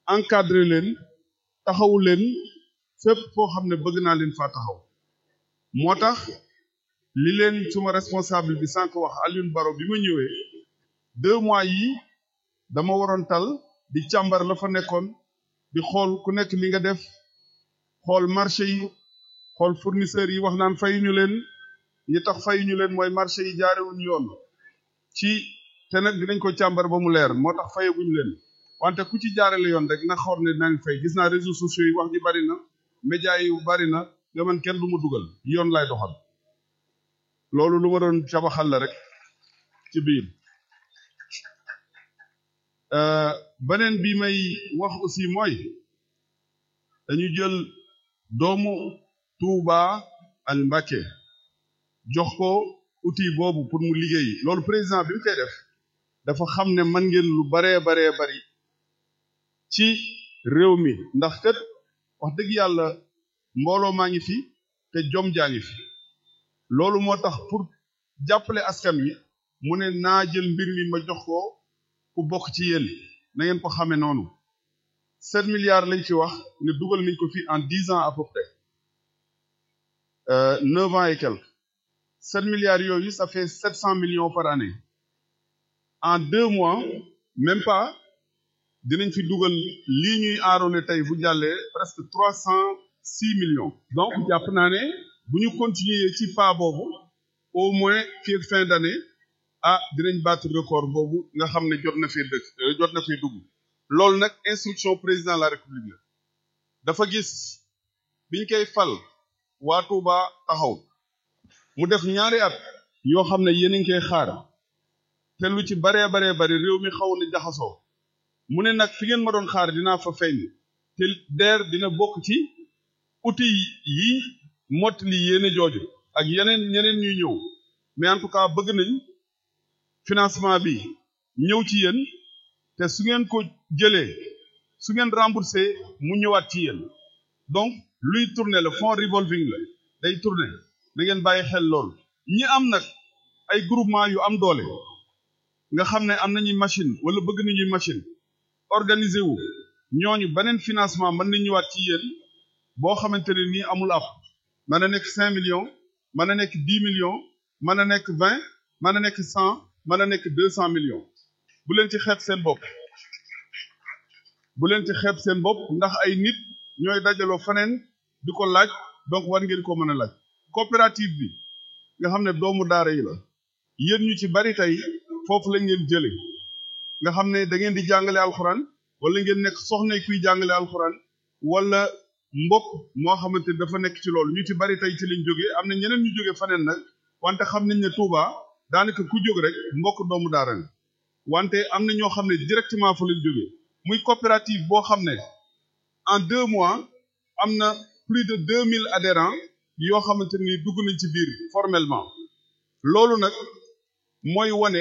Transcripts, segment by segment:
encadrer leen taxawu leen fépp foo xam ne bëgg naa leen faa taxaw moo tax li leen suma responsable bi sànq wax Alioune Baro bi ma ñëwee deux mois yi dama waroon tal di càmbar la fa nekkoon di xool ku nekk li nga def xool marché yi xool fournisseurs yi wax naan fayuñu leen ñi tax fayuñu leen mooy marché yi jaarewuñu yoon ci te nag dinañ ko càmbar ba mu leer moo tax fayaguñu leen wante ku ci jaarale yoon rek na xool ne nañ fay gis naa réseaux sociaux yi wax ji bari na médias yi bari na nga man kenn du ma dugal yoon lay doxal loolu lu ma doon cabaxal la rek ci biir beneen bi may wax aussi mooy dañu jël doomu Touba al Mbacké jox ko outil boobu pour mu liggéey loolu président bi mu koy def dafa xam ne man ngeen lu baree baree bari ci réew mi ndax kat wax dëgg yàlla mbooloo maa ngi fi te jom jaa ngi fi loolu moo tax pour jàppale askan wi mu ne naa jël mbir mi ma jox ko ku bokk ci yéen na ngeen ko xamee noonu sept milliards lañ ci wax ne dugal nañ ko fi en dix ans à peu près neuf ans et quelques sept milliards yooyu ça fait sept cent millions par année en deux mois même pas dinañ fi dugal lii ñuy aaroone tey bu jàllee presque trois cent six millions donc jàpp naa ne bu ñu continuer ci pas boobu au moins fii fin d'année ah dinañ battre record boobu nga xam ne jot na fee dëkk jot na fee dugg loolu nag instruction président de la république la dafa gis biñ koy fal waa Touba taxaw mu def ñaari at yoo xam ne yéen a ngi koy xaar te lu ci baree baree bari réew mi xaw na jaxasoo mu ne nag fi ngeen ma doon xaar dinaa fa feeñ te DER dina bokk ci outil yi mottali yéene jooju ak yeneen ñeneen ñuy ñëw mais en tout cas bëgg nañ financement bi ñëw ci yéen te su ngeen ko jëlee su ngeen remboursé mu ñëwaat ci yéen donc luy tourner le fonds revolving la day tourner na ngeen bàyyi xel lool ñi am nag ay groupement yu am doole nga xam ne am nañuy machine wala bëgg nañuy machine organiser wu ñooñu beneen financement mën na ñëwaat ci yéen boo xamante ne nii amul ab mën na nekk cinq millions mën na nekk dix millions mën na nekk vingt mën na nekk cent mën na nekk deux cent millions bu leen ci xeeb seen bopp bu leen ci xeeb seen bopp ndax ay nit ñooy dajaloo faneen di ko laaj donc war ngeen ko mën a laaj coopérative bi nga xam ne doomu daara yi la yéen ñu ci bari tey foofu la ngeen jële nga xam ne da ngeen di jàngale alxuraan wala ngeen nekk soxna kuy jàngale alxuraan wala mbokk moo xamante dafa nekk ci loolu ñu ci bari tey ci lañ jógee am na ñeneen ñu jógee faneen nag wante xam nañ ne Touba daanaka ku jóg rek mbokk doomu daara nga wante am na ñoo xam ne directement fa lañ jógee muy coopérative boo xam ne en deux mois am na plus de deux mille adhérents yoo xamante ni dugg nañ ci biir formellement loolu nag mooy wane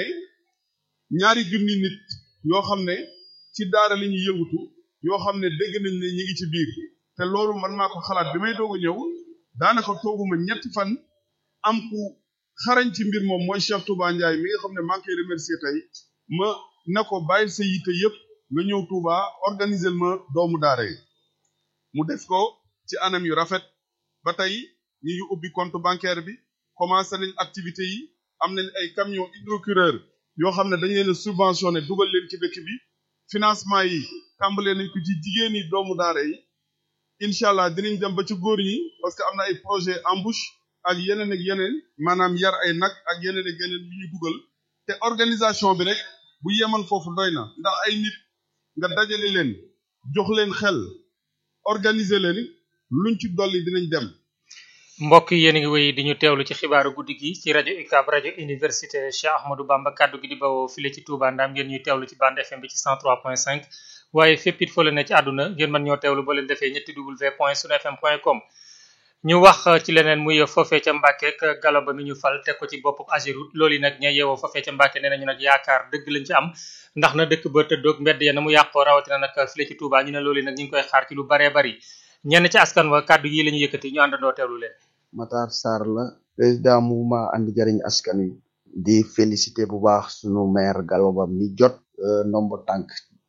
ñaari junni nit yoo xam ne ci daara la ñuy yëngutu yoo xam ne dégg nañ ne ñi ngi ci biir te loolu man maa ko xalaat bi may doog a ñëw daanaka tooguma ñetti fan am ku xarañ ci mbir moom mooy Cheikh Touba Ndiaye mi nga xam ne maa ngi koy remercier tey ma ne ko bàyyil sa yitte yëpp nga ñëw Touba organiser ma doomu daara yi mu def ko ci anam yu rafet ba tey ñi ngi ubbi compte bancaire bi commencé nañ activité yi am nañ ay camion hydrocureur yoo xam ne dañ leen a subventionné dugal leen ci dëkk bi financement yi tàmbalee nañ ko ci jigéen ñi doomu daara yi incha allah dinañ dem ba ci góor ñi parce que am na ay projet embauche ak yeneen ak yeneen maanaam yar ay nag ak yeneen ak yeneen yu ñu dugal te organisation bi rek bu yeman foofu doy na ndax ay nit nga dajale leen jox leen xel organiser leen luñ ci dolli dinañ dem mbokk yi yéen a ngi wéy di ñu teewlu ci xibaaru guddi gi ci rajo UCAB rajo université Cheikh Ahmadou Bamba kaddu gi di bawoo file ci Touba Ndam ngeen ñuy teewlu ci bande FM bi ci 103.5 waaye fépp it foo leen ne ci àdduna ngeen mën ñoo teewlu ba leen defee ñetti w point sunu fm point com ñu wax ci leneen muy foofee ca Mbàkke ak galo ba mi ñu fal teg ko ci bopp Ageroute loolu yi nag ña yeewoo foofee ca Mbàkke nee nañu nag yaakaar dëgg lañ ci am ndax na dëkk ba tëddoog mbedd ya na mu yàqoo rawatina nag file ci Touba ñu ne loolu yi nag ñu ngi koy xaar ci lu baree bari ñenn ci askan wa kàddu yi la ñu yëkkati ñu àndandoo teewlu leen Matar Sarr la président mouvement andi jariñ askan wi di félicité bu baax sunu maire Gallo Ba mi jot nombre tànk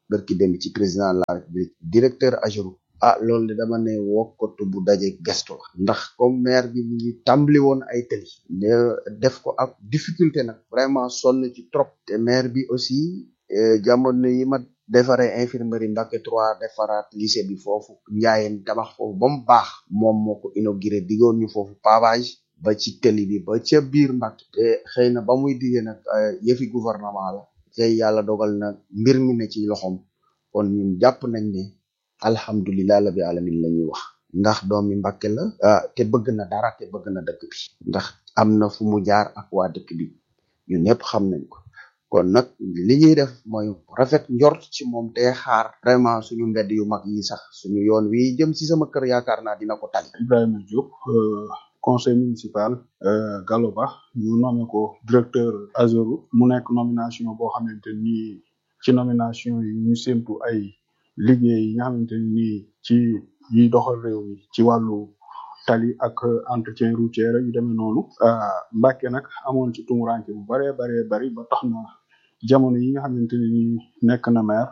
barki dem ci président de la république directeur Ageroute ah loolu de dama ne wokkatu bu daje gestu la ndax comme maire bi mu ngi tàmbali woon ay tëli ne def ko ak difficulté nag vraiment sonn ci trop te maire bi aussi jamono yi ma defaree infirmerie Mbacké 3 defaraat lycée bi foofu njaayeen tabax foofu ba mu baax moom moo ko inauguré diggoon ñu foofu pavage ba ci tëli bi ba ca biir Mbacké te xëy na ba muy diggee nag yëfi gouvernement la te yàlla dogal na mbir mi ne ci loxoom kon ñun jàpp nañ ne alhamdulilah la bi alamin la ñuy wax ndax doomi Mbacké la ah te bëgg na dara te bëgg na dëkk bi ndax am na fu mu jaar ak waa dëkk bi ñun ñëpp xam nañ ko kon nag li ñuy def mooy rafet njort ci moom te xaar vraiment suñu mbedd yu mag yi sax suñu yoon wi jëm ci sama kër yaakaar naa dina ko tali Ibrahima Diop conseil municipal Gallo Ba ñu nommé ko directeur Ageroute mu nekk nomination boo xamante ni ci nomination yi ñu séntu ay liggéey yi nga xamante ni ci yiy doxal réew mi ci wàllu tali ak entretien routier yu demee noonu Mbacké nag amoon ci tumuranke bu baree baree bari ba tax na jamono yi nga xamante ni nekk na maire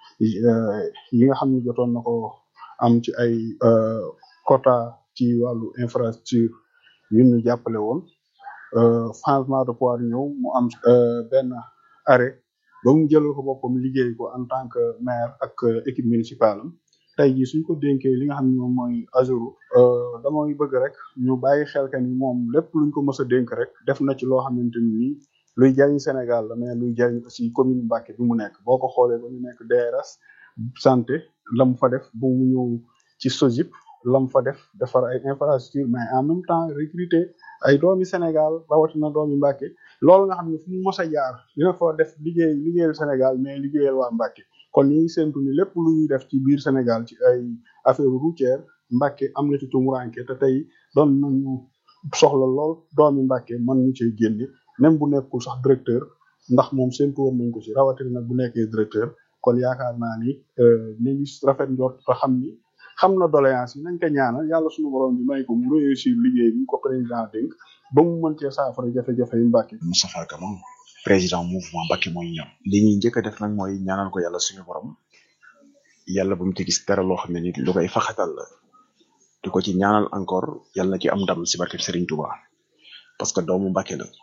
yi nga xam ne jotoon na ko am ci ay quota ci wàllu infrastructure yu ñu jàppale woon changement de pouvoir ñëw mu am benn arrêt ba mu jëlal ko boppam liggéey ko en tant que maire ak équipe municipale am tey jii suñ ko dénkee li nga xam ne moom mooy Ageroute damay bëgg rek ñu bàyyi xel que ni moom lépp luñ ko mës a dénk rek def na ci loo xamante ni luy jariñ Sénégal la mais luy jariñ aussi commune Mbacké bi mu nekk boo ko xoolee ba mu nekk DRS santé la mu fa def ba mu ñëw ci SOGIP la mu fa def defar ay infrastructure mais en même temps recruter ay doomi Sénégal rawatina doomi Mbacké loolu nga xam ne fu mu mës a jaar dina fa def liggéey liggéeyal Sénégal mais liggéeyal waa Mbacké kon ñu ngi séntu ni lépp lu ñuy def ci biir Sénégal ci ay affaire routière Mbacké am na ci tumuranke te tey doon nañu soxla lool doomi Mbacké mën ñu cee génne même bu nekkul sax directeur ndax moom séntu woon nañ ko ci rawatina nag bu nekkee directeur kon yaakaar naa ni nañu rafet njort te xam ni xam na doléance yi nañ ko ñaanal yàlla suñu borom bi may ko mu réussir liggéey bi ko président dénk ba mu mën cee saafara jafe-jafe yu Mbacké Moustapha Kama président mouvement Mbacké mooy ñoom li ñuy njëkk a def nag mooy ñaanal ko yàlla suñu borom yàlla bu mu ci gis dara loo xam ne nit lu koy faxatal la di ko ci ñaanal encore yàlla na ci am ndam si barke Serigne Touba parce que doomu Mbacké la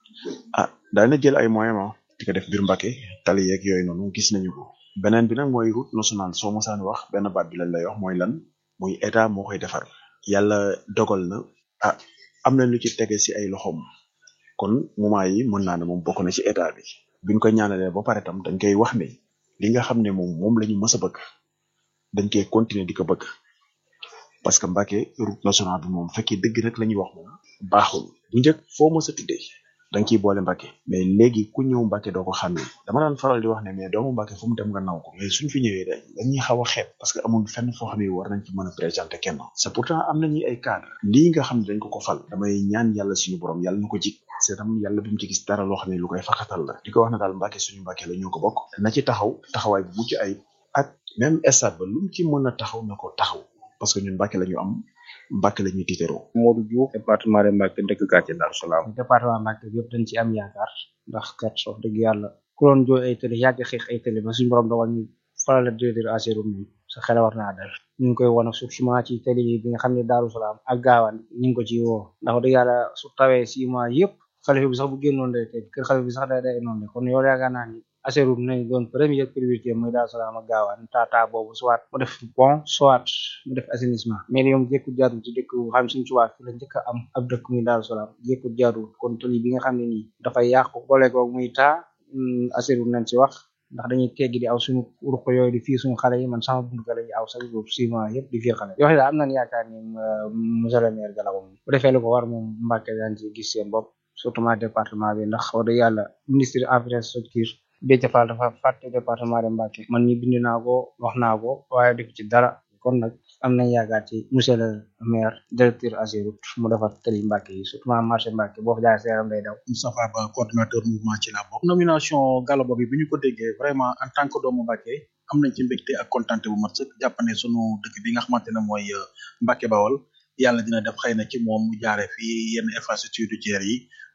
ah daana jël ay moyens ma di ko def biir Mbacké tali yeeg yooyu noonu gis nañu ko beneen bi nag mooy route nationale soo mosaan wax benn baat bi lañ lay wax mooy lan muy état moo koy defar yàlla dogal na ah am na lu ci tege si ay loxoom kon moment yi mën naa ne moom bokk na ci état bi biñ ko ñaanalee ba pare tam dañ koy wax ne li nga xam ne moom moom la ñu mës a bëgg dañ koy continuer di ko bëgg parce que Mbacké route nationale bi moom fekkee dëgg rek la ñuy wax moom baaxul bu njëkk foo mës a tuddee da nga ciy boole Mbacké mais léegi ku ñëw Mbacké doo ko xàmmee dama daan faral di wax ne mais doomu Mbacké fu mu dem nga naw ko mais suñ fi ñëwee da dañuy xaw a xeeb parce que amul fenn foo xam ne war nañ ci mën a présenter kenn c'est pourtant am nañu ay cadre lii nga xam ne dañ ko ko fal damay ñaan yàlla suñu borom yàlla na ko jik c'est tam yàlla bu mu ci gis dara loo xam ne lu koy faxatal la di ko wax na daal Mbacké suñu Mbacké la ñoo ko bokk na ci taxaw taxawaay bu mucc ay ak même stade ba lu mu ci mën a taxaw na ko taxaw parce que ñun Mbacké la ñu am Mbacké la ñuy tiitaroo Modou Diouf département de Mbacké dëkk quartier Darou Salam département Mbacké bi yëpp dañ ci am yaakaar ndax kat wax dëgg yàlla ku doon jooy ay tëli yàgg xeex ay tëli ba suñu borom dogal ñu faral la directeur Ageroute mi sa xel war naa dal ñu ngi koy won surtout ci tëli bi nga xam ne Darou Salam ak gaawaan ñu ngi ko ci woo ndax wax dëgg yàlla su tawee six mois yëpp xalifa bi sax bu génnoon day tëj kër xalifa bi sax day day noonu kon yow yaakaar naa ni Ageroute nañ doon première priorité mooy Darou Salam ak gaawaan tata boobu soit mu def pont soit mu def assainissement mais yow jékkut jaarul ci dëkk xam suñu tubaab fi la njëkk a am ab dëkk muy Darou Salam jékkut jaarul kon tëli bi nga xam ne nii dafay yàqu boole ko muy taa Ageroute nañ ci wax ndax dañuy teggi di aw suñu ruq yooyu di fii suñu xale yi man sama buntu la aw sax boobu six mois yëpp di fii xale yoo xam ne am nañ yaakaar ni monsieur le maire Gallo moom bu defee lu ko war moom Mbacké daan ci gis seen bopp surtout ma département bi ndax wax dëgg yàlla ministre infrastructure Déthié Fall dafa fàtte département de Mbacké man mi bind naa ko wax naa ko waaye def ci dara kon nag am nañ yaakaar ci monsieur le maire directeur Ageroute mu defar tëli Mbacké yi surtout marché Mbacké boo fa jaaree sa yaram day daw Moustapha Ba coordinateur mouvement ci la bokk nomination Gallo Ba bi bi ñu ko déggee vraiment en tant que doomu Mbacké am nañ ci mbégte ak kontaante bu mat sëkk jàpp ne sunu dëkk bi nga xamante ne mooy Mbacké Bawol yàlla dina def xëy na ci moom mu jaare fii yenn infrastructure routière yi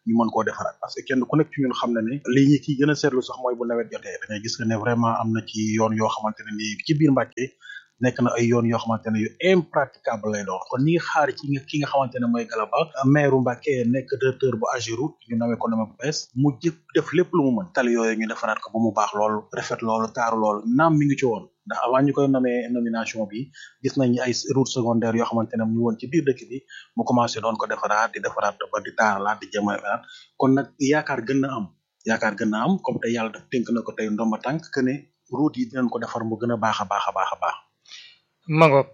ñu mën koo defaraat parce que kenn ku nekk ci ñun xam na ne lii ñi ciy gën a seetlu sax mooy bu nawet jotee da ngay gis que ne vraiment am na ci yoon yoo xamante ne nii ci biir Mbàkke nekk na ay yoon yoo xamante ne yu impraticable lay doon kon ñi ngi xaar ci nga ki nga xamante ne mooy Galaba maire Mbàkke nekk directeur bu Ageroute ñu nawee ko nama bu bees mu jëpp def lépp lu mu mën tali yooyu ñu defaraat ko ba mu baax loolu rafet loolu taaru loolu naam mi ngi ci woon ndax avant ñu koy nomee nomination bi gis nañ ay route secondaire yoo xamante ne mu woon ci biir dëkk bi mu commencé doon ko defaraat di defaraat ba di taaralaat di jéem a defaraat kon nag yaakaar gën na am yaakaar gën na am comme tey yàlla daf tënk na ko tey ndomba tànk que ne route yi dinañ ko defar mu gën a baax a baax a baax a baax Mangok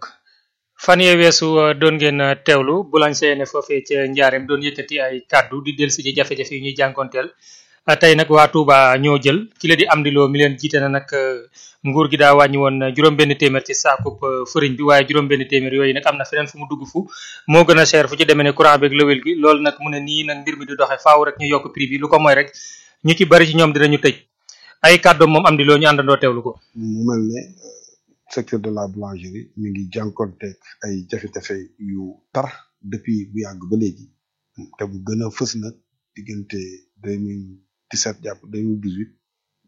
fan yee weesu uh, doon ngeen uh, teewlu boulanger ne foofee ca njaareem doon yëkkati ay kàddu di del si ci jafe-jafe yi ñuy jànkonteel uh, tey nag waa Touba ñoo jël ki la di am di loo mi leen jiite na nag nguur gi daa wàññi woon juróom benn téeméer ci saakub fëriñ bi waaye juróom benn téeméer yooyu nag am na feneen fu mu dugg fu moo gën a cher fu ci demee ne courant beeg lëwel gi loolu nag mu ne nii nag mbir mi di doxee faaw rek ñu yokk prix bi lu ko mooy rek ñu ci bari ci ñoom dinañu tëj ay kàddoom moom am di loo ñu àndandoo teewlu ko mu mel ne secteur de la boulangerie mi ngi jànkonteeg ay jafe-jafe yu tar depuis bu yàgg ba léegi te bu gën a fës nag diggante deux mille dix sept jàpp deux mille dix huit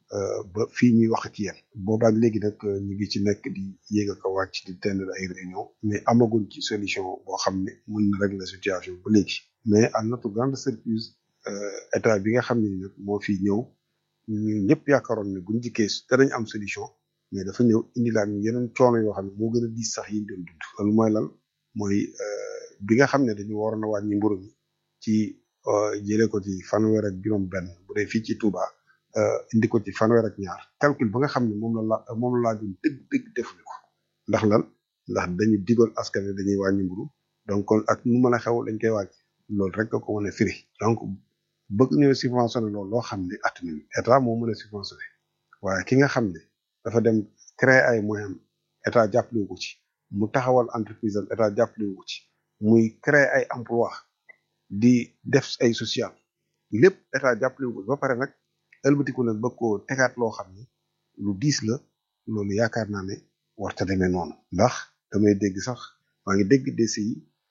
ba fii ñuy wax ci yéen boobaak léegi nag ñu ngi ci nekk di yéeg ak a wàcc di tenir ay réunion mais amaguñ ci solution boo xam ne mën na régler situation ba léegi mais à notre grande surprise état bi nga xam ne nag moo fi ñëw ñu ñëpp yaakaaroon ne buñ jikkee danañ am solution mais dafa ñëw indi laan ñu yeneen coono yoo xam ne moo gën a diis sax yi ñu doon dund loolu mooy lan mooy bi nga xam ne dañu waroon a wàññi mburu mi ci jëlee ko ci fanweer ak juróom benn bu dee fii ci Touba indi ko ci fanweer ak ñaar calcul ba nga xam ne moom la la moom la laajoon dëgg dëgg defuñu ko ndax lan ndax dañu digoon askan wi dañuy wàññi mburu donc kon ak nu mën a xew dañ koy wàññi loolu rek ko mën a firi donc bëgg ñëw subventionné loolu loo xam ne at mi état moo mën a subventionné waaye ki nga xam ne dafa dem créer ay moyens état jàppale ko ci mu taxawal entreprise am état jàppale ko ci muy créer ay emploi di def ay social lépp état jàppale ko ci ba pare nag ëlbatiku nag bëgg koo tegaat loo xam ne lu diis la loolu yaakaar naa ne warta demee noonu ndax damay dégg sax maa ngi dégg DCI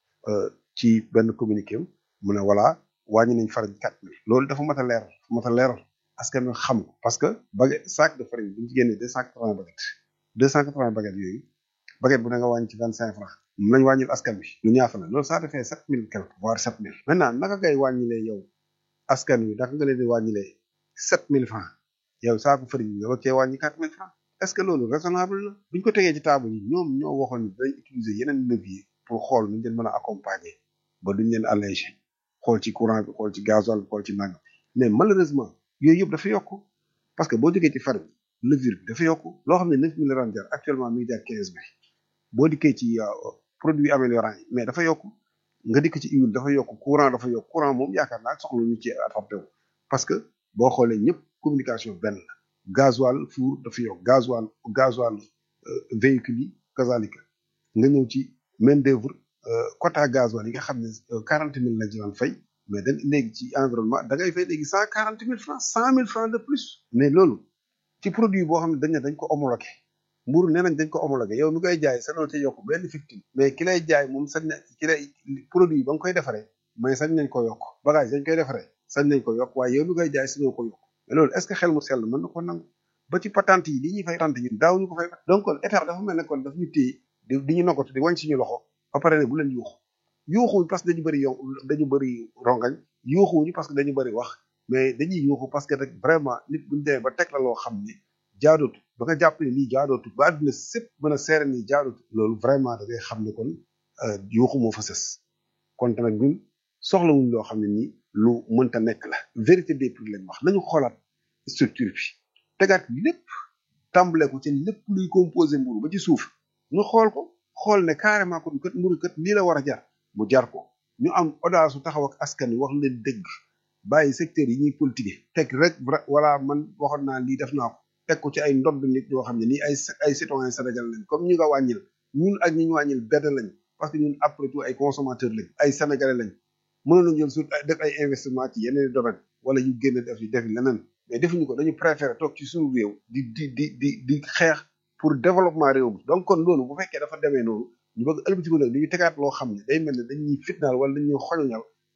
ci benn communiqué am mu ne voilà wàññi nañ farine quatre mille loolu dafa mat a leeral dafa mat a leeral askan wi xam ko parce que baguette sac de farine bu ñu ci génnee deux cent quatre-vingts baguettes deux cent quatre-vingts baguettes yooyu baguette bu ne nga wàññi ci vingt cinq francs moom lañ wàññil askan wi lu ñaata la loolu ça defee sept mille quelque voire sept mille maintenant naka ngay wàññilee yow askan wi naka nga leen di wàññilee sept mille francs yow saako farine bi nga cee wàññi quatre mille francs est-ce que loolu raisonnable la buñ ko tegee ci table yi ñoom ñoo waxoon ni dañ utiliser yeneen levier pour xool nuñ leen mën a accompagner ba duñ leen alléger xool ci courant bi xool ci gasoil bi xool ci nangam mais malheureusement yooyu yëpp dafa yokk parce que boo jógee ci farine levure bi dafa yokk loo xam ne neuf mille la daan jar actuellement mi ngi jar quinze mille boo dikkee ci produit améliorant yi mais dafa yokk nga dikk ci huile dafa yokk courant dafa yokk courant moom yaakaar naa soxla ñu ci adapté wu parce que boo xoolee ñëpp communication benn la gasoil four dafa yokk gasoil gasoil véhicule yi kazalika nga ñëw ci main d'œuvre quota gasoil yi nga xam ne quarante mille la ci daan fay mais da léegi ci environnement da ngay fay léegi cent quarante mille francs cent mille francs de plus mais loolu ci produit boo xam ne dañ ne dañ ko homologué mburu nee nañ dañ ko homologué yow mi koy jaay sa loolu te yokk benn victime mais ki lay jaay moom sañ na ki lay produit ba nga koy defaree mais sañ nañ ko yokk bagage dañ koy defaree sañ nañ ko yokk waaye yow mi koy jaay sañoo ko yokk mais loolu est ce que xel mu sell mën na ko nangu ba ci patente yi li ñuy fay patente yi daaw ñu ko fay donc kon état dafa mel ne kon daf ñu téye di di ñu noggatu di wàññi suñu loxo ba pare ne bu leen yuuxu yuuxuwuñ parce que dañu bëri yow dañu bëri rongañ yuuxuwuñu parce que dañu bëri wax mais dañuy yuuxu parce que rek vraiment nit buñu demee ba teg la loo xam ne jaadootu ba nga jàpp ne lii jaadootu ba àdduna sépp mën a seere nii jaadootu loolu vraiment da ngay xam ne kon yuuxu moo fa sës kon nag ñun soxlawuñ loo xam ne nii lu mënta nekk la vérité des prix lañ wax nañu xoolaat structure bi tegaat lépp tàmbale ko ci lépp luy composé mburu ba ci suuf ñu xool ko xool ne carrément kon kat mburu kat lii la war a jar mu jar ko ñu am audace su taxaw ak askan wi wax leen dëgg bàyyi secteur yi ñuy politiquer teg rek voilà man waxoon naa lii def naa ko teg ko ci ay ndodd nit yoo xam ne nii ay ay citoyen Sénégal lañ comme ñu nga wàññil ñun ak ñi ñu wàññil benn lañ parce que ñun après tout ay consommateurs lañ ay sénégalais lañ mënoon nañu jël su def ay investissement ci yeneen domaine wala ñu génn def def leneen mais defuñu ko dañu préféré toog ci suñu réew di di di di di xeex pour développement réew mi donc kon loolu bu fekkee dafa demee noonu ñu bëgg ëlbatiku nag dañuy tegaat loo xam ne day mel ne dañuy fitnaal wala dañuy xoñoñal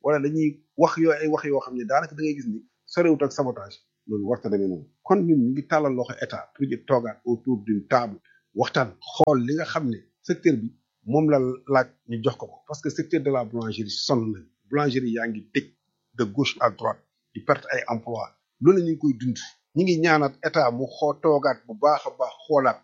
wala dañuy wax yoo ay wax yoo xam ne daanaka da ngay gis ni sorewut ak sabotage loolu warta demee noonu kon ñun ñu ngi tàllal loxo état pour ñu toogaat autour d'une table waxtaan xool li nga xam ne secteur bi moom la laaj ñu jox ko ko parce que secteur de la boulangerie sonn nañ boulangerie yaa ngi tëj de gauche à droite di perte ay emploi loolu ñu ngi koy dund ñu ngi ñaanaat état mu xoo toogaat bu baax a baax xoolaat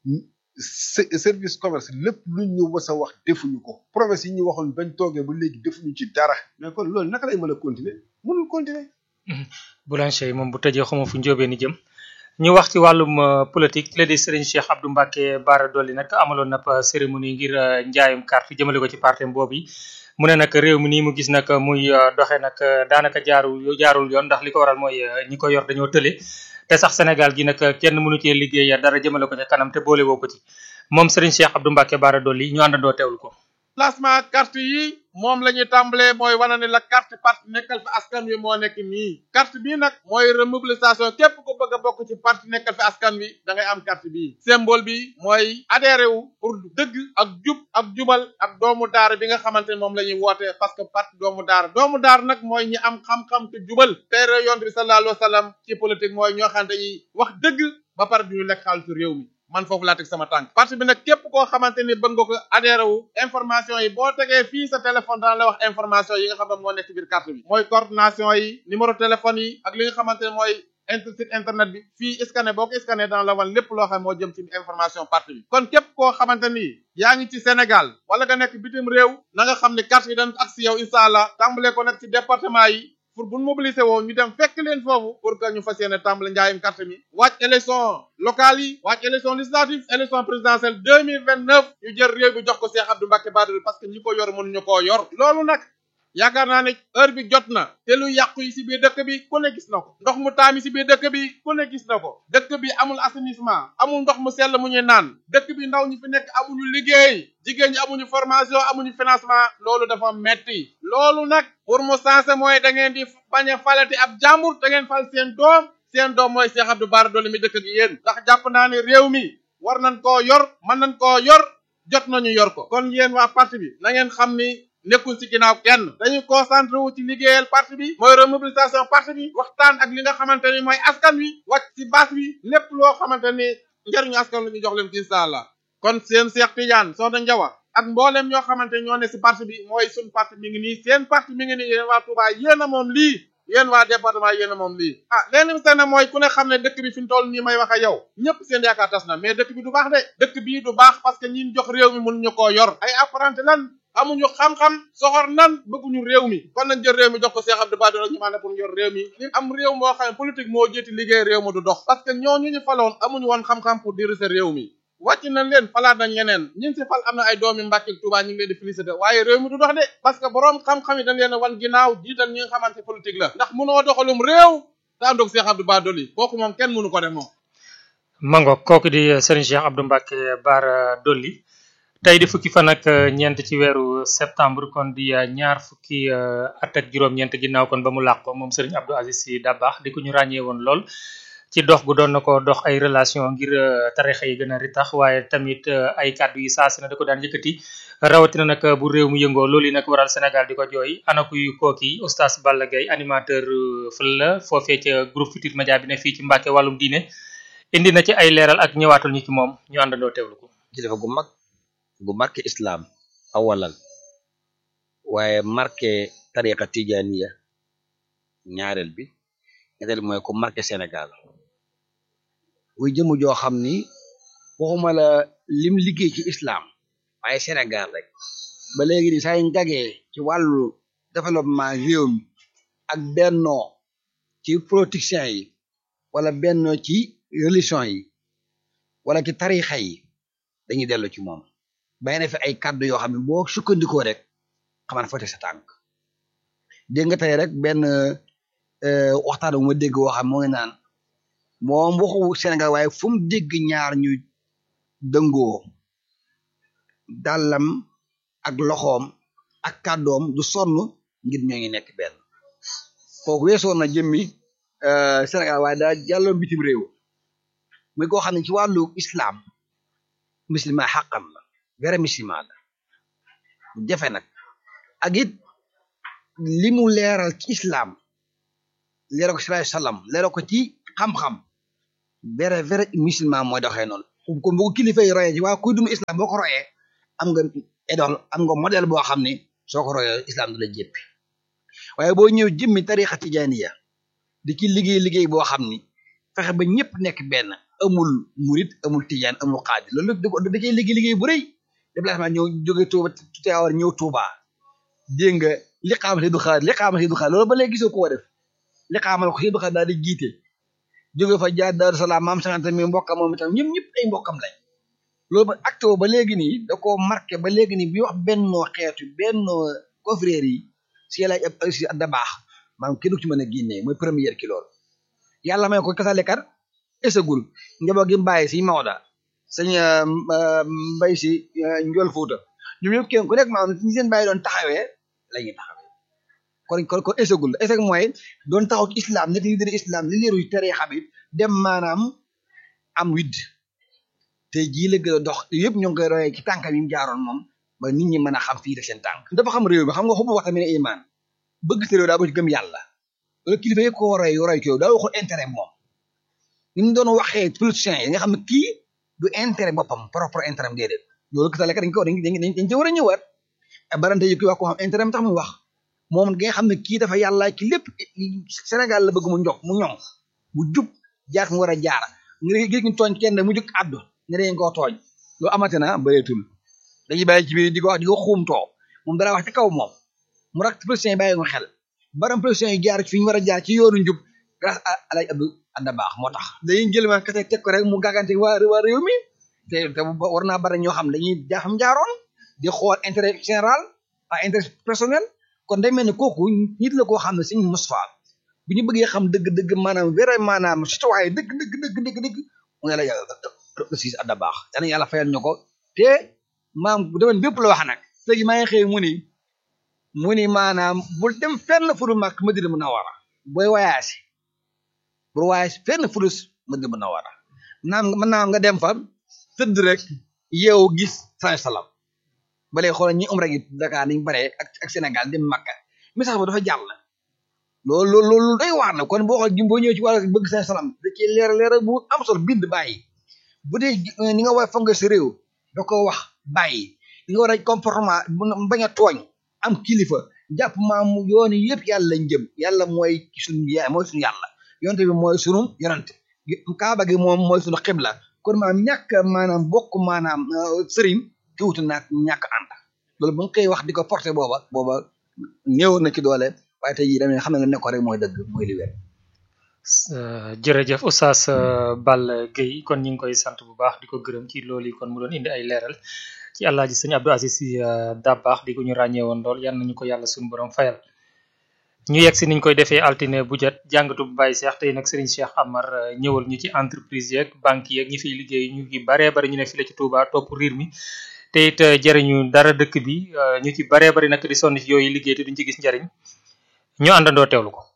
service commerce lépp luñ ñu wës a wax defuñu ko promesse yi ñu waxoon bañ toogee ba léegi defuñu ci dara mais kon loolu naka lay mën a continuer mënul continuer boulanger moom bu tëjee xamoo fu njóobee ni jëm ñu wax ci wàllum politique ki la di Serigne Cheikh Abdou Mbacke Bara Dolly nag amaloon na cérémonie ngir njaayum carte jëmale ko ci parti boobu yi mu ne nag réew mi nii mu gis nag muy doxe nag daanaka jaarul jaarul yoon ndax li ko waral mooy ñi ko yor dañoo tële te sax Sénégal gi nag kenn mënu cee liggéey dara jëmale ko ca kanam te boole woo ko ci moom Serigne Cheikh Abdou Mbacke Bara Dolly ñu àndandoo teewlu ko. placement carte yi moom la ñuy tàmbalee mooy wane ne la carte parti nekkal fi askan wi moo nekk nii carte bii nag mooy remobilisation képp ko bëgg a bokk ci parti nekkal fi askan wi da ngay am carte bii symbole bi mooy adhéré wu pour dëgg ak jub ak jubal ak doomu daara bi nga xamante ne moom la ñuy woote parce que parti doomu daara doomu daara nag mooy ñi am xam-xam te jubal teere yonent bi sallallahu alayhi wa sallam ci politique mooy ñoo xam ne dañuy wax dëgg ba pare duñu lekk xaalisu réew mi man foofu laa teg sama tànk parti bi nag képp koo xamante ni bëgg nga ko adhéré wu information yi boo tegee fii sa téléphone dana la wax information yi nga xam ne moo nekk ci biir carte bi mooy coordination yi numéro téléphone yi ak li nga xamante ne mooy inter site internet bi fii scanné boo ko scanné dana la wan lépp loo xam moo jëm ci information parti bi kon képp koo xamante ni yaa ngi ci Sénégal wala nga nekk bitim réew na nga xam ne carte yi dañ ak si yow incha allah tàmbalee ko nag ci département yi pour bu mobiliser woo ñu dem fekk leen foofu pour que ñu fas yéene tàmbali njaayum carte mi wàcc élection locale yi wàcc élection législative élection présidentielle deux mille vingt neuf ñu jël réew bi jox ko Cheikh Abdou Mbacke Bara Dolly parce que ñi ko yor mënuñu koo yor loolu nag yaakaar naa ne heure bi jot na te lu yàqu yi si biir dëkk bi ku ne gis na ko ndox mu taami si biir dëkk bi ku ne gis na ko dëkk bi amul assainissement amul ndox mu sell mu ñuy naan dëkk bi ndaw ñi fi nekk amuñu liggéey jigéen ñi amuñu formation amuñu financement loolu dafa metti loolu nag pour mu sensé mooy da ngeen di bañ a falati ab jàmbur da ngeen fal seen doom seen doom mooy Cheikh Abdou Bara Dolly mi dëkk ak yéen ndax jàpp naa ne réew mi war nañ koo yor mën nañ koo yor jot nañu yor ko kon yéen waa parti bi na ngeen xam ni nekkul ci ginnaaw kenn dañuy concentré wu ci liggéeyal parti bi mooy remobilisation parti bi waxtaan ak li nga xamante ni mooy askan wi wàcc ci base bi lépp loo xamante ni njëriñu askan wi ñu jox leen ci incha allah kon seen Cheikh Tidiane Soxna Njawa ak mboolem ñoo xamante ñoo ne ci parti bi mooy suñ parti mi ngi nii seen parti mi ngi nii yéen waa Touba yéen a moom lii yéen waa département yéen a moom lii ah leen mi seen mooy ku ne xam ne dëkk bi fi mu toll nii may wax ak yow ñëpp seen yaakaar tas na mais dëkk bi du baax de dëkk bii du baax parce que ñi jox réew mi mënuñu koo yor ay apprenti lan amuñu xam-xam soxor nan bëgguñu réew mi kon nañ jël réew mi jox ko Cheikh Abdou Bara Dolly ñu maanaam pour yor réew mi li am réew moo xam ne politique moo jéeti liggéey réew ma du dox parce que ñooñu ñu faloon amuñu woon xam-xam pour diriger réew mi wàcc nañ leen falaat nañ ñeneen ñi si fal am na ay doomi Mbàkke ak Tuubaa ñu ngi leen di félicité waaye réew mi du dox de parce que boroom xam-xam yi dañ leen a wan ginnaaw jiital ñi nga xamante politique la ndax mënoo doxalum réew te àndoog Cheikh Abdou Bara Dolly kooku moom kenn mënu ko def moom mango kooku di Serigne Cheikh Abdou Mbacke Bara Dolly tey di fukki fan ak ñeent ci weeru septembre kon di ñaar fukki at ak juróom-ñeent ginnaaw kon ba mu làqoo moom Serigne Abdou Aziz Sy Dabakh di ko ñu ràññee woon lool ci dox gu doon na ko dox ay relation ngir tarixa yi gën a ritax waaye tamit ay kàddu yi saa su ne da ko daan yëkkati rawatina nag bu réew mu yëngoo loolu yi nag waral Sénégal di ko jooy ana kuy kooki oustaz Balla Gaye animateur fël la foofee ca groupe Futurs Médias bi ne fii ci Mbàkke wàllum diine indi na ci ay leeral ak ñëwaatul ñu ci moom ñu àndandoo teewlu ko kilifa gu mag gu marqué islam awalan waaye marqué tariqa tijaniya ñaareel bi ñetteel mooy ko marqué Sénégal muy jëmu joo xam ni waxuma la lim liggéey ci islam waaye Sénégal rek ba léegi ni saa yu jagee ci wàllu développement réew mi ak bennoo ci politiciens yi wala bennoo ci religion yi wala ci tarixa yi dañuy dellu ci moom bay na fi ay kàddu yoo xam ne boo sukkandikoo rek xaman fa te sa tànk dégg nga tey rek benn waxtaan bu ma dégg woo xam moo ngi naan moom waxu Sénégal waaye fu mu dégg ñaar ñu dëngoo dàllam ak loxoom ak kàddoom du sonn ngir ñoo ngi nekk benn kooku weesoon na jëmmi Sénégal waaye daa jàlloo bitim réew muy koo xam ne ci wàllu islam musulman xaqam la vrai musulman la jafe nag ak it li mu leeral ci islam leeral ko sallallahu alayhi wasallam leeral ko ci xam-xam vrai vrai musulman mooy doxee noonu ko bu ko kilifa yi royee ci waa kuy dund islam boo ko royee am nga idole am nga modèle boo xam ne soo ko royee islam du la jéppi waaye boo ñëw jëmmi tarixa tijaniya di ci liggéey liggéey boo xam ni fexe ba ñëpp nekk benn amul murit amul tijaan amul xaadir loolu da da cay liggéey liggéey bu rëy déplacement ñëw jóge Touba Tiwaawan ñëw Touba dégg nga li xaamal si du xaar li xaamal si du xaar loolu ba léegi gisoo ko def li xaamal ko si du xaar daal di jiite jóge fa jaar Daaru Salaam maam sangante mi mbokkam moom itam ñëpp ñëpp ay mbokkam lañ loolu ba acte ba léegi nii da koo marqué ba léegi nii bi wax bennoo xeetu bennoo confrères yi si yàlla ab si da baax maanaam kenn du ci mën a génnee mooy première ki loolu yàlla may ko kasalekat esagul njaboot gi mbàyyi si Maoda sëñ mbay si njool Fuuta ñoom ñëpp kenn ku nekk maanaam ñi seen bàyyi doon taxawee la ñuy taxawee kon kon kon esagul esag mooy doon taxaw ci islam nekk leader islam li leeru tere xabit dem maanaam am widd te jii la gën a dox yëpp ñoo ngi koy royee ci tànkam yi mu jaaroon moom ba nit ñi mën a xam fii de seen tànk dafa xam réew mi xam nga xubu waxta mi ne iman bëgg sa réew daa ba ci gëm yàlla loolu kilifa yëpp ko roy roy ci yow daa waxul intérêt moom ni mu doon waxee politiciens yi nga xam ne kii du intérêt boppam propre intérêt am déedéet loolu gisale kat dañ ko dañ dañ dañ ci war a ñëwaat barante yi koy wax ko xam intérêt am tax mu wax moom nga xam ne kii dafa yàlla ci lépp Sénégal la bëgg mu njok mu ñoŋ mu jub jaar mu war a jaar nga gis ñu tooñ kenn mu jóg àddu ne dañ koo tooñ loolu amate na bëreetul dañuy bàyyi ci biir di ko wax di ko xuumtoo moom dara wax ci kaw moom mu rak politiciens yi bàyyi ko xel baram politiciens yi jaar fi ñu war a jaar ci yoonu njub grâce à Alaaji Abdou Adda Baax moo tax dañuy jël ma kese teg ko rek mu gàggante waa waa réew mi te te war naa bari ñoo xam dañuy jaafam jaaroon di xool intérêt général pas intérêt personnel kon day mel ne kooku nit la koo xam ne suñu Moustapha bu ñu bëggee xam dëgg-dëgg maanaam vrai maanaam citoyen dëgg dëgg dëgg dëgg dëgg mu ngi la yàlla siis Adda Baax yàlla yàlla fayal ñu ko te maam bu demoon bépp la wax nag léegi maa ngi xëy mu ni mu ni maanaam bul dem fenn fu dul mag Madina Munawara booy voyage bul voyage fenn fu dul Madina Munawara naam mën naa nga dem fa tëdd rek yeewu gis saa salaam ba léegi xoolal ñi umra gi Dakar niñ bare ak ak Sénégal dem Makka message ba dafa jàll loolu loolu loolu day waar na kon boo xool boo ñëwee ci wàllu bëgg saa salaam da ci leer leer bu am solo bind bàyyi bu dee ni nga war a fonk sa réew da ko wax bàyyi li nga war a comportement bañ a tooñ am kilifa jàpp maam yoon yëpp yàlla lañ jëm yàlla mooy suñu yaay mooy suñu yàlla yonte bi mooy sunu yonante kaaba gi moom mooy suñu xibla kon maanaam ñàkk maanaam bokk maanaam sëriñ kiwutu naag ñàkk ànd loolu ba nga koy wax di ko porté booba booba néew na ci doole waaye tey jii damay xam ne nga nekkoon rek mooy dëgg mooy li wér jërëjëf Oustaz Balla Gueye kon ñu ngi koy sant bu baax di ko gërëm ci loolu yi kon mu doon indi ay leeral ci àllaaji sëñ Abdou Aziz Sy Dabakh di ko ñu ràññee woon lool yal nañu ko yàlla suñu borom fayal ñu yegg si niñ koy defee altine bu jot jàngatu bu Baye Cheikh tey nag Serigne Cheikh Amar ñëwal ñu ci entreprise yeeg banque yeeg ñi fiy liggéey ñu ngi baree bari ñu ne fi la ci Touba topp riir mi te it jëriñu dara dëkk bi ñu ci baree bari nag di sonn ci yooyu liggéey te duñ ci gis njariñ ñu àndandoo teewlu ko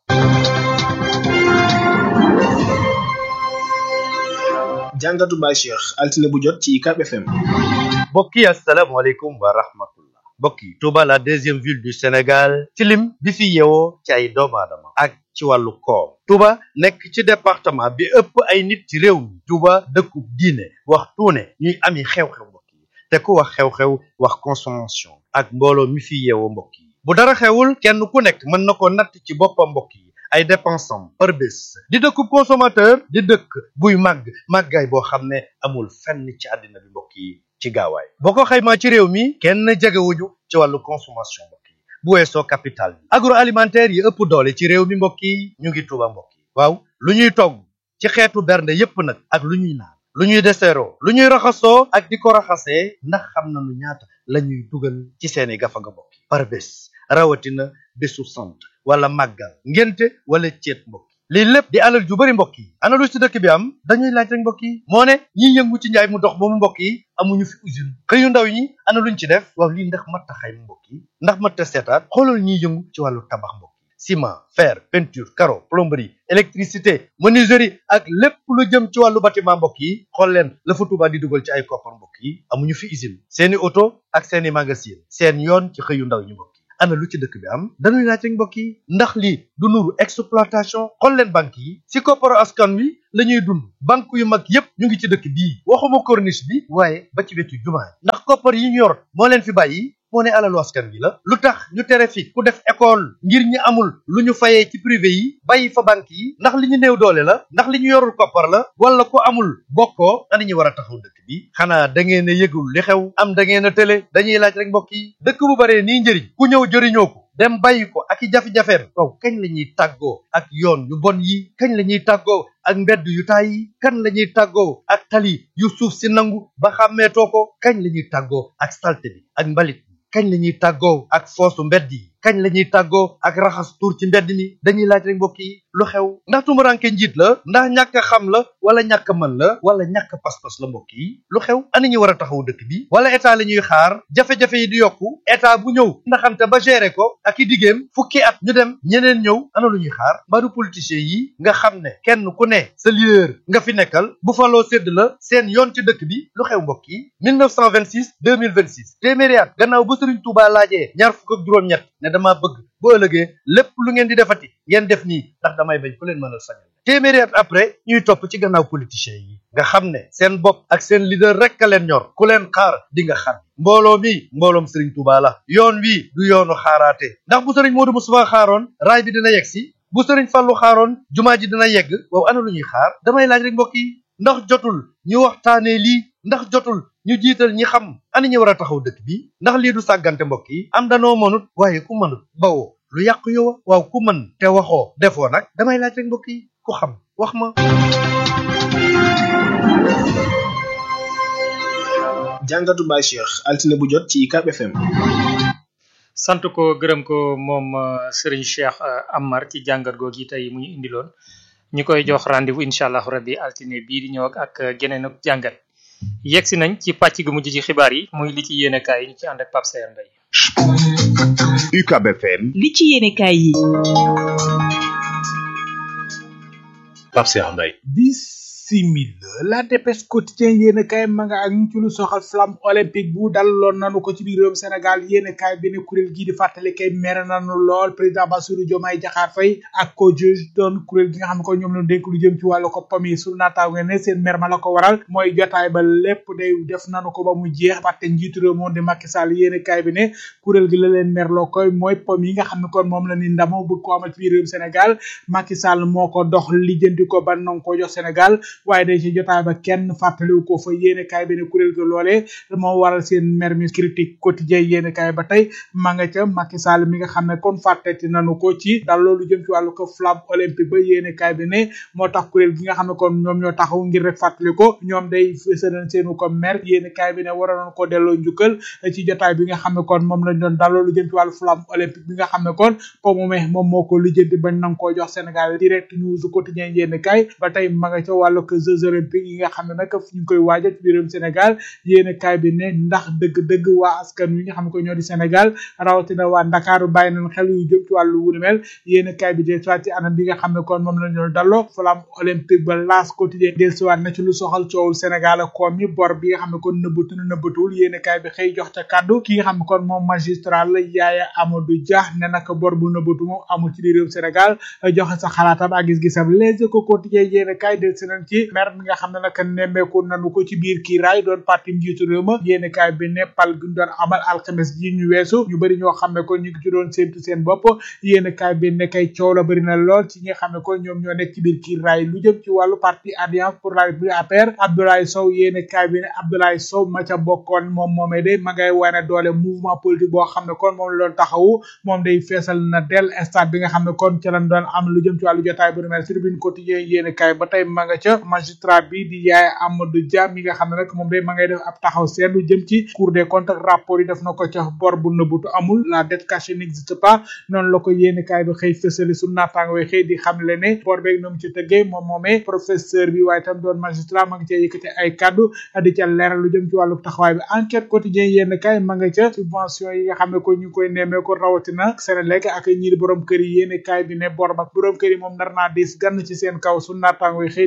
jàngatu Baye Cheikh altine bu jot ci UCAB FM mbokk yi asalaamaaleykum wa rahmatullah mbokk yi Touba la deuxième ville du Sénégal ci lim bi fi yeewoo ci ay doomu aadama ak ci wàllu koom Touba nekk ci département bi ëpp ay nit ci réew mi Touba dëkku diine wax tuune ñuy ami xew-xew mbokk yi te ku wax xew-xew wax consommation ak mbooloo mi fi yeewoo mbokk yi bu dara xewul kenn ku nekk mën na ko natt ci boppam mbokk yi ay dépensam par bés di dëkkub consommateur di dëkk buy màgg màggaay boo xam ne amul fenn ci àddina bi mbokk yi ci gaawaay boo ko xaymaa ci réew mi kenn jegewuñu ci wàllu consommation mbokk yi bu weesoo capital bi agroalimentaire yi ëpp doole ci réew mi mbokk yi ñu ngi tuuba mbokk yi waaw lu ñuy togg ci xeetu bernde yépp nag ak lu ñuy naan lu ñuy deseeroo lu ñuy raxasoo ak di ko raxasee ndax xam nañu ñaata la ñuy dugal ci seeni gafaga mbokk yi par bés rawatina bésu sant wala màggal ngénte wala ceet mbokk lii lépp di alal ju bari mbokk yi ana lu ci dëkk bi am dañuy laaj rek mbokk yi moo ne ñiy yëngu ci njaay mu dox moomu mbokk yi amuñu fi usine xëyu ndaw ñi ana luñ ci def waaw lii ndax mat a xayma mbokk yi ndax mat a seetaat xoolal ñiy yëngu ci wàllu tabax mbokk yi ciment fer peinture carreau plomberie électricité menuiserie ak lépp lu jëm ci wàllu bâtiment mbokk yi xool leen la fa Touba di dugal ci ay koppar mbokk yi amuñu fi usine seeni oto ak seeni magasin seen yoon ci xëyu ndaw ñi mbokk yi ana lu ci dëkk bi am dañuy laaj rek mbokk yi ndax lii du nuru exploitation xool leen banque yi si kopparu askan wi la ñuy dund banque yu mag yépp ñu ngi ci dëkk bii waxuma corniche bi waaye ba ci wetu jumaa ndax koppar yi ñu yor moo leen fi bàyyi moo ne alalu askan wi la lu tax ñu tere fi ku def école ngir ñi amul lu ñu fayee ci privé yi bàyyi fa banque yi ndax li ñu néew doole la ndax li ñu yorul koppar la wala ko amul bokkoo ana ñu war a taxaw dëkk bi xanaa da ngeen a yëgul li xew am da ngeen a tële dañuy laaj rek mbokk yi dëkk bu baree nii njëriñ ku ñëw jëriñoo ko dem bàyyi ko ak i jafe-jafeem waaw kañ la ñuy tàggoo ak yoon yu bon yi kañ la ñuy tàggoo ak mbedd yu taay yi kan la ñuy tàggoo ak tali yu suuf si nangu ba xàmmeetoo ko kañ la ñuy tàggoo ak salte bi ak mbalit kañ la ñuy tàggoo ak foosu mbedd yi kañ la ñuy tàggoo ak raxas tuur ci mbedd mi dañuy laaj rek mbokk yi lu xew ndax tumuranke njiit la ndax ñàkk a xam la wala ñàkk a mën la wala ñàkk pas-pas la mbokk yi lu xew ana ñu war a taxaw dëkk bi wala état la ñuy xaar jafe-jafe yi di yokku état bu ñëw ndaxante ba gérer ko ak i diggéem fukki at ñu dem ñeneen ñëw ana lu ñuy xaar mbaadu politiciens yi nga xam ne kenn ku ne sa leader nga fi nekkal bu faloo sédd la seen yoon ci dëkk bi lu xew mbokk yi 1926 2026 téeméeri at gannaaw ba Sëriñ Tuubaa laajee ñaar fukk ak juróom-ñett ne dama bëgg bu ëllëgee lépp lu ngeen di defati ngeen def nii ndax damay bañ ku leen mënal sañal téeméeri at après ñuy topp ci gannaaw politiciens yi nga xam ne seen bopp ak seen leader rek a leen ñor ku leen xaar di nga xam mbooloo mi mbooloom Serigne Touba la yoon wi du yoonu xaaraate ndax bu Serigne Modou Moustapha xaaroon raay bi dina yegg si bu Serigne Fallou xaaroon jumaa ji dina yegg waaw ana lu ñuy xaar damay laaj rek mbokk yi ndax jotul ñu waxtaanee lii ndax jotul ñu jiital ñi xam ani ñu war a taxaw dëkk bi ndax lii du sàggante mbokk yi am danoo mënut waaye ku mënut bawoo lu yàq yow waaw ku mën te waxoo defoo nag damay laaj rek mbokk yi ku xam wax ma jàngatu Baye Cheikh altine bu jot ci UCAB FM sant ko gërëm ko moom Serigne Cheikh Amar ci jàngat googu tey mu ñu indiloon ñu koy jox rendez-vous incha allah rabbi altine bii di ñëw ak geneen ak jàngat yegg si nañ ci pàcc gu mujj ci xibaar yi muy li ci yéene kaay yi ñu ci ànd ak Pape Sayer Mbaye UCAB FM li ci yéene kaay yi Pape Sayer Mbaye simil la dépêche quotidien yéen kaay ma nga ak ñu ci lu soxal flamme olympique bu daloon nanu ko ci biir réewum Sénégal yéen kaay bi ne kuréel gii di fàttali kay mere nanu lool président Bassirou Diomaye Diakhar Faye ak ko juge doon kuréel gi nga xam ne ko ñoom la dénk lu jëm ci wàllu ko pam yi su naataango ne seen mer ma la ko waral mooy jotaay ba lépp day def nanu ko ba mu jeex fàtte njiitu réew moom di Macky Sall yéen kaay bi ne kuréel gi la leen merloo koy mooy pam yi nga xam ne kon moom la ni ndamo bëgg ko amal ci biir réewum Sénégal Macky Sall moo ko dox lijjanti ko ba nang ko jox Sénégal waaye day ci jotaay ba kenn fàttaliwu ko fa yéene kaay bi ne kuréel ga loolee moo waral seen mer mi critique quotidien yéene kaay ba tey ma nga ca Macky Sall mi nga xam ne kon fàtteti nanu ko ci dal loolu jëm ci wàllu ko flamme olympique ba yéene kaay bi ne moo tax kuréel gi nga xam ne kon ñoom ñoo taxaw ngir rek fàttali ko ñoom day fësalan seenu ko mer yéene kaay bi ne waroon ko delloo njukkal ci jotaay bi nga xam ne kon moom lañ doon dal loolu jëm ci wàllu flamme olympique bi nga xam ne kon po moomee moom moo ko lijjanti bañ nang koo jox Sénégal direct news quotidien yéene kaay ba tey ma nga ca wàllu ko jeux olympiques yi nga xam ne nag ñu ngi koy waajal ci biirum Sénégal yéene kaay bi ne ndax dëgg-dëgg waa askan wi nga xam ne ko ñoo di Sénégal rawatina waa Ndakaaru bàyyi nañ xel yu jëm ci wàllu wu ni mel yéene kaay bi de soit ci anam bi nga xam ne kon moom la ñu dalloo flamme olympique ba laas quotidien dellusiwaat na ci lu soxal coowul Sénégal ak koom yi bor bi nga xam ne kon nëbbatu na nëbbatuwul yéene kaay bi xëy jox ca kàddu ki nga xam ne kon moom magistrat la Yaaya Amadou Dia ne nag bor bu nëbbatu moom amul ci biirum Sénégal joxe sa xalaatam ak gis-gisam les ko quotidien yéene kaay dellusi nañ ci mer mi nga xam ne nag nemmeeku nanu ko ci biir kii raay doon parti njiitu réew ma yéeni kaay bi ne pal gi ñu doon amal alxames ji ñu weesu ñu bëri ñoo xam ne ko ñu ngi ci doon séntu seen bopp yéeni kaay bi ne kay coow la bëri na lool ci ñi nga xam ne ko ñoom ñoo nekk ci biir kii raay lu jëm ci wàllu parti alliance pour la république APR Abdoulaye Sow yéeni kaay bi ne Abdoulaye Sow ma ca bokkoon moom moomee de ma ngay wane doole mouvement politique boo xam ne kon moom la doon taxawu moom day feesal na del stade bi nga xam ne kon ca lañ doon am lu jëm ci wàllu jotaay bu nu mel tribune quotidien yéeni kaay ba tey ma nga ca magistrat bi di yaay Amadou Dia mi nga xam ne nag moom day ma ngay def ab taxaw seetlu jëm ci cour des comptes ak rapport yi def na ko ca bor bu nëbbutu amul la dette cachée n'existe pas noonu la ko yéeni kaay bi xëy fësali su naataango yi xëy di xam le ne bor beeg noonu ci tëggee moom moomee professeur bi waaye tam doon magistrat ma nga cee yëkkati ay kaddu di ca leeral lu jëm ci wàllu taxawaay bi enquête quotidien yéen kaay ma nga ca subvention yi nga xam ne ko ñu ngi koy nemmee ko rawatina Senelec ak ñi di borom kër yi yéen kaay bi ne bor ba borom kër yi moom nar naa diis gann ci seen kaw su naataango yi xëy di faat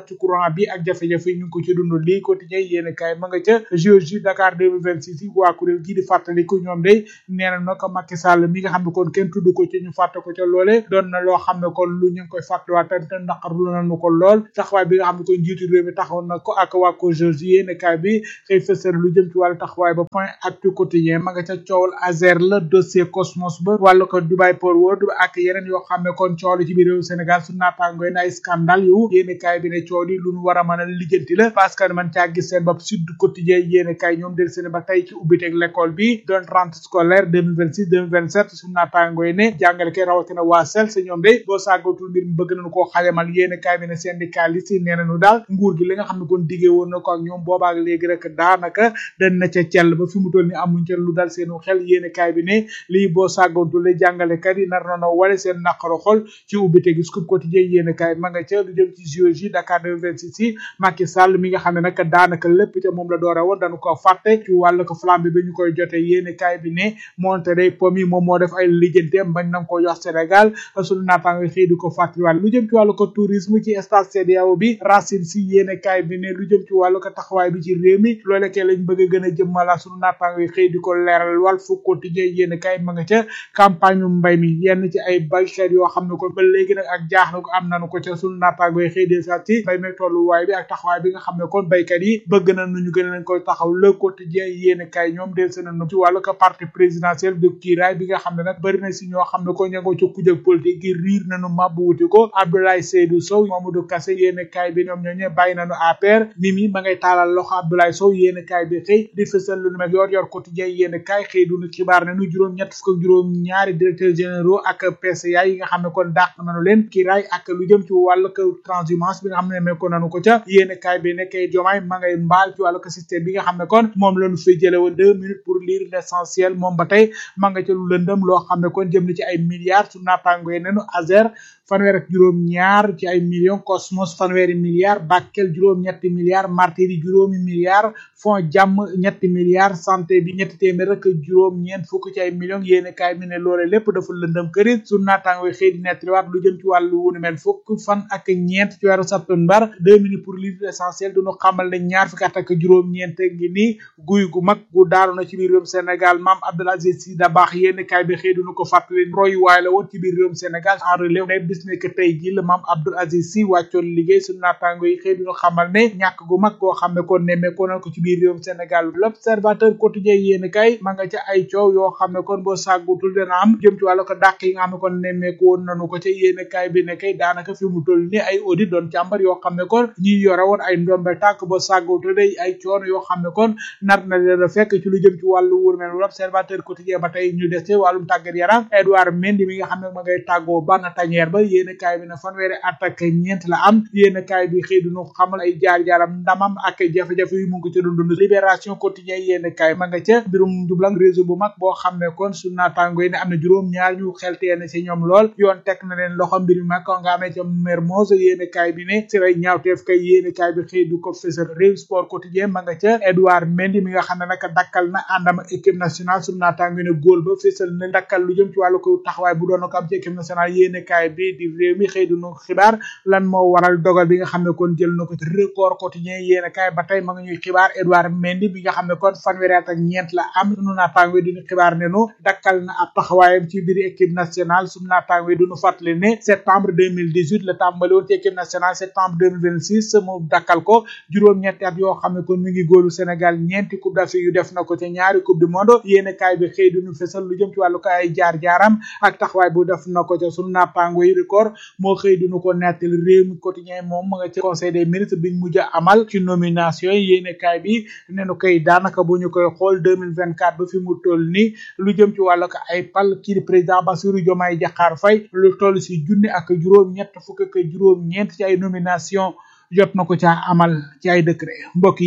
ci courant bi ak jafe-jafe yi ñu ngi ko ci dund lii quotidien yéen kaay ma nga ca JOJ Dakar 2026 yi waa kuréel gii di fàttaliku ñoom day nee na nag Macky Sall mi nga xam ne kon kenn tudd ko ci ñu fàtte ko ca loole doon na loo xam ne kon lu ñu ngi koy fàttaliwaat te naqarlu nañu ko lool taxawaay bi nga xam ne kon njiitu réew mi taxaw na ko ak waa ko JOJ yéen kaay bi xëy fësal lu jëm ci wàllu taxawaay ba point actu quotidien ma nga ca coowal Azer la dossier Cosmos ba wàllu ko Dubai Port World ak yeneen yoo xam ne kon coow li ci biir réew Sénégal su naataangoy na ay scandale yu yéen kaay bi ne coow li lu ñu war a mën a lijjanti la parce que man caa gis seen bopp Sud Quotidien yéen kaay ñoom del seen ba tey ci ubbiteeg l'école bi doon rentrée scolaire 2026 2027 su naataangoy ne jàngale kay rawatina waa sel sa ñoom de boo sàggatul mbir mi bëgg nañu koo xajamal yéen kaay bi ne syndicaliste yi nee nañu daal nguur gi li nga xam ne kon diggee woon na ko ak ñoom boobaak léegi rek daanaka dañ na ca cell ba fi mu toll ni amuñ ca lu dal seenu xel yéen kaay bi ne lii boo sàggatul le jàngalekat yi nar na wale seen naqaro xol ci ubbite gi scoop quotidien yéen kaay ma nga ca lu jëm ci géologie Dakar 2026 yi Macky Sall mi nga xam ne nag daanaka lépp ca moom la doore woon dañu ko fàtte ci wàllu ko flambe bi ñu koy jote yéen kaay bi ne monte day pom yi moom moo def ay lijjanteem bañ nañ ko jox Sénégal suñu naataango xëy di ko fàttaliwaat lu jëm ci wàllu ko tourisme ci stade CEDEAO bi Racine si yéen kaay bi ne lu jëm ci wàllu ko taxawaay bi ci réew mi loole kay lañ bëgg a gën a jëmmala suñu naataango xëy di ko leeral wàll fu quotidien yéen kaay ma nga ca campagne mbay mi yenn ci ay baykat yoo xam ne ko ba léegi nag ak jaaxle ko am nañu ko ca suñu naataango xëy de sa ci mbay mi tolluwaay bi ak taxawaay bi nga xam ne kon baykat yi bëgg na nu ñu gën leen koy taxaw le quotidien yéen kaay ñoom del seen ci wàllu ko parti présidentiel de kiiraay bi nga xam ne nag bëri na si ñoo xam ne ko ña nga ca kujëg politique gi riir nañu mabbu wuti ko Abdoulaye Seydou Sow Mamadou Kassé yéen kaay bi ñoom ñooñu bàyyi nañu APR Mimi ma ngay taalal loxo Abdoulaye Sow yéen kaay bi xëy di fësal lu nu mel yor yor quotidien yéen kaay xëy du ñu xibaar ne nu juróom ñett fukk ak juróom ñaari directeurs généraux ak PCA yi nga xam ne kon dàq nañu leen kiiraay ak lu jëm ci wàllu ko transhumance bi nga xam ne mekko nañu ko ca yéen kaay bi nekkee jomaay ma ngay mbaal ci wàllu ko système bi nga xam ne kon moom lañu fay jële woon deux minutes pour lire l'essentiel moom ba tey ma nga ca lu lëndëm loo xam ne kon jëm na ci ay milliards su naataango yi nenu Azer fanweer ak juróom ñaar ci ay millions Cosmos fanweeri milliards Bakel juróom ñetti milliards Martiri juróomi milliards fond jàmm ñetti milliards santé bi ñetti téeméer ak juróom ñeent fukk ci ay millions yéene kaay mi ne loole lépp dafa lëndëm kërit su naataango xëy di nettaliwaat lu jëm ci wàllu wunu mel fukk fan ak ñeent ci weeru septembre deux minutes pour lire l'essentiel duñu xamal ne ñaar fukki at ak juróom ñeent ngi nii guy gu mag gu daanu na ci biir réewum Sénégal maam Abdoul Aziz Sy Dabakh yéene kaay bi xëy duñu ko fàttali roy waay la woon ci biir réewum Sénégal en relève ne bis ne que tey ji la maam Abdoul Aziz Sy wàccoon liggéey su naataango yi xëy duñu xamal ne ñàkk gu mag goo xam ne kon nemmeekoo na ko ci biir réewum Sénégal l'observateur quotidien yéen kay ma nga ca ay coow yoo xam ne kon boo sàggutul dana am jëm ci wàllu ko dàq yi nga xam ne kon nemmeeku woon nañu ko ca yéen kay bi ne kay daanaka fi mu toll ni ay audit doon càmbar yoo xam ne kon ñi yore woon ay ndombe tànk boo sàggutul day ay coono yoo xam ne kon nar na leen a fekk ci lu jëm ci wàllu wurmel l'observateur quotidien ba tey ñu des ci wàllum tàggat yaram Edouard Mendy mi nga xam ne ma ngay tàggoo bana tañeer ba yéen kay bi ne fanweeri at ak ñeent la am yéen kay bi xëy duñu xamal ay jaar-jaaram ndamam ak jafe-jafe yu mu ngi ko ci dund libération quotidien yéen kay ma nga ca mbirum njublang réseau bu mag boo xam ne kon su naataango yi ne am na juróom ñaar ñu xeltee ci ñoom lool yoon teg na leen loxo mbir mi mag ko nga amee ca Mermoz yéen kay bi ne si ay ñaawteef kay yéen kay bi xëy du ko fësal réew sport quotidien ma nga ca Edouard Mendy mi nga xam ne nag dakkal na àndam ak équipe nationale su naataango yi ne góol ba fësal na dakkal lu jëm ci wàllu ko taxawaay bu doon ko am ci équipe nationale yéen kay bi di réew mi xëy du nu xibaar lan moo waral dogal bi nga xam ne kon jël na ko ci record quotidien yéen kay ba tey ma nga ñuy xibaar Edouard Mendy bi nga xam ne kon fanweeri at ak ñeent la am sunu naataango yi duñu xibaar ne nu dakkal na ab taxawaayam ci biir équipe nationale sunu naataango yi duñu fàttali ne septembre 2018 la tàmbali woon ci équipe nationale septembre 2026 mu dakkal ko juróom-ñetti at yoo xam ne kon mi ngi góolu Sénégal ñeenti coupe d'Afrique yu def na ko ci ñaari coupe du monde yéen kaay bi xëy duñu fesal lu jëm ci wàllu ko ay jaar-jaaram ak taxawaay bu def na ko ca sunu naataango yi record moo xëy duñu ko nettali réew mi quotidien moom ma nga ci conseil des ministres biñ mujj a amal ci nomination yi yéen kaay bi ne nu koy daanaka bu ñu koy xool 2024 ba fi mu toll ni lu jëm ci wàllu ko ay pal kii di président Bassirou Diomaye Diakhar Faye lu toll si junni ak juróom ñett fukk ak juróom ñeent ci ay nomination jot na ko caa amal ci ay décret mbokk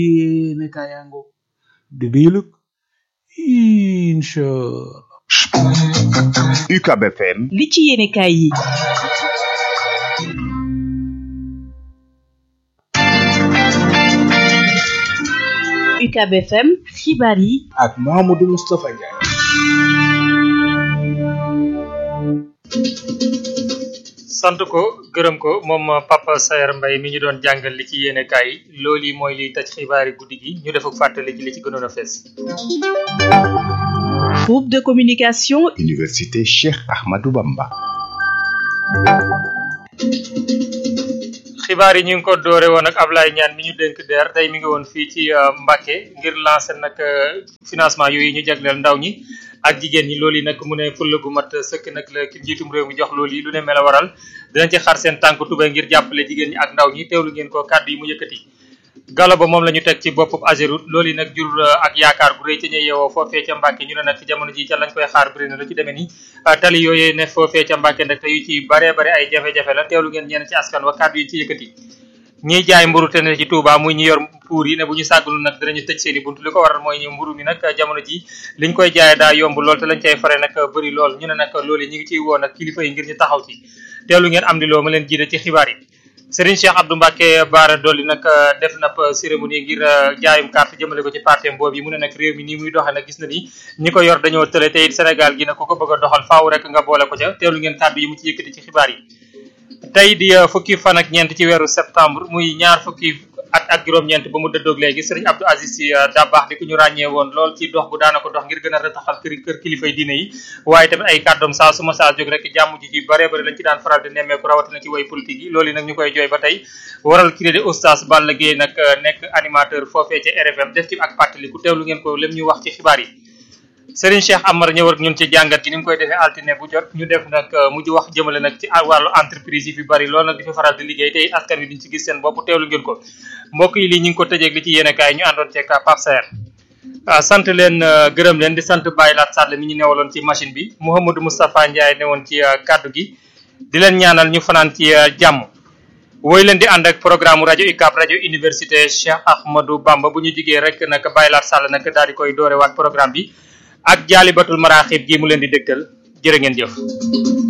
yi ne kayango di diilug incha UCAB FM li ci yéene kaay yi UCAB FM xibaar yi ak Mahamadou Moustapha Ndiaye sant ko gërëm ko moom Papa Sayer Mbaye mi ñu doon jàngal li ci yéene kaay yi loolu yi mooy liy tëj xibaari guddi gi ñu def ak fàttali ci li ci gënoon a fees. Groupe de communication Université Cheikh Ahmadou Bamba. xibaar yi ñu ngi ko doore woon ak Ablaye Niane mi ñu dénk DER tey mi ngi woon fii ci Mbacké ngir lancer nag financement yooyu ñu jagleel ndaw ñi ak jigéen ñi loolu yi nag mu ne fulla gu mat sëkk nag la ki njiitum réew mi jox loolu yi lu ne mel a waral dinañ ci xar seen tànk tubay ngir jàppale jigéen ñi ak ndaw ñi teewlu ngeen ko kàddu yi mu yëkkati galo ba moom la ñu teg ci boppub Ageroute loolu yi nag jur ak yaakaar gu rëy ca ñuy yeewoo foofee ca Mbàkke ñu ne nag jamono ji ca lañ koy xaar bëri na lu ci demee ni tali yooyee ne foofee ca Mbàkke nag te yu ci bare bare ay jafe-jafe la teewlu ngeen ñenn ci askan wa kàddu yi ci yëkkati ñiy jaay mburu te ne ci Touba muy ñi yor puur yi ne bu ñu sàggul nag dinañu tëj seen i buntu li ko waral mooy ñu mburu mi nag jamono ji liñ koy jaay daa yomb lool te lañ cay fare nag bëri lool ñu ne nag loolu ñi ngi ciy woo nag kilifa yi ngir ñu taxaw ci teelu ngeen am di loo ma leen jiite ci xibaar yi Serigne Cheikh Abdou Mbacke Baara Dolli nag def na cérémonie ngir jaayum carte jëmale ko ci parti boobu yi mu ne nag réew mi nii muy doxee nag gis na ni ñi ko yor dañoo tële te it Sénégal gi nag ku ko bëgg a doxal faaw rek nga boole ko ca teelu ngeen kàddu yi mu ci yëkkati ci xibaar yi tey di fukki fan ak ñeent ci weeru septembre muy ñaar fukki at ak juróom-ñeent ba mu dëddoog léegi sëriñ Abdou Aziz Sy Dabakh di ku ñu ràññee woon lool ci dox gu daana ko dox ngir gën a retaxal kër kër kilifay diine yi waaye tamit ay kàddoom saa su ma saa jóg rek jàmm ji ci bare bare lañ ci daan faral di nemmeeku rawatina ci way politique yi loolu nag ñu koy jooy ba tey waral kii di oustaz Balla Gueye nag nekk animateur foofee ca RFM def ci ak pàttaliku teewlu ngeen ko lem ñu wax ci xibaar yi Serigne Cheikh Amar ñëw ak ñun ci jàngat gi ni mu koy defee altine bu jot ñu def nag mujj wax jëmale nag ci wàllu entreprise yi fi bari loolu nag di fi faral di liggéey te askan wi duñ ci gis seen bopp teewlu ngeen ko mbokk yi lii ñu ngi ko tëjeeg li ci yéene kaay ñu àndoon ceeg Pape Saer sant leen gërëm leen di sant Baye Lat Sall mi ñu newaloon ci machine bi Mouhamadou Moustapha Ndiaye newoon ci kaddu gi di leen ñaanal ñu fanaan ci jàmm woy leen di ànd ak programme rajo UCAB rajo université Cheikh Ahmadou Bamba bu ñu jigee rek nag Baye Lat Sall nag daal di koy doore waat programme bi ak jaalibatul maraaxib gi mu leen di dégtal jërë ngeen jëf